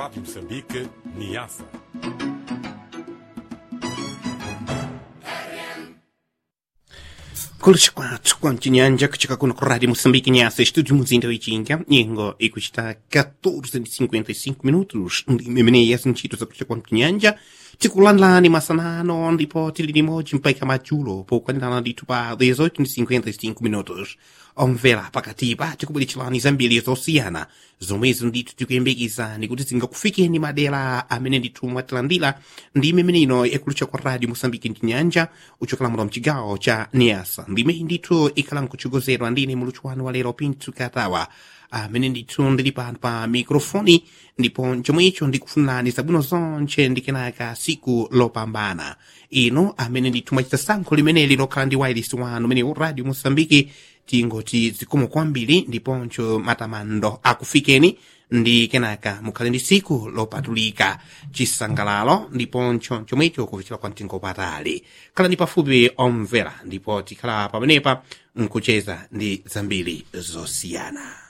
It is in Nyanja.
Rádio Moçambique, Niassa. Kulish kwathu kwamchinyanja kuchika kuno ku rádio moçambique nyasa estúdio muzinda oichinga nyengo ikuchita 14:55 minutos ndimemeneya zintchito zakuchita kwamchinyanja tikulandilani masanano ndipo tili limodzi mpaka madzulo pokwanirana ndithu pa 18:55 minutos omvera pakatipa tikubweretserani zambiri zosiyana zomwezo ndithu tikuyembekezani kuti zingakufikeni madera amene ndithu mwatilandira ndi imene ino yakulucha kwa radio moçambique mchinyanja uchokera muno mchigawo cha niasa ndimeyi ndithu ikhala nkuchogozedwa ndine muluthu wanu wa lero pintu katawa amene ndithu ndili pano pa mikrofoni ndipo chomwecho ndikufunirani zabwino zonche ndikenaka siku lopambana ino amene ndithu mwachita sankho limeneli lokhala ndi wailisi wanu umene radio moçambique tingoti zikomo kwambiri ndiponso matamando akufikeni ndi kenaka mukhale ndi siku lopatulika chisangalalo ndiponso chomwecho kupichira kwa mtengo patali khalani pafupi omvera ndipo tikhala pamenepa nkucheza ndi zambiri zosiyana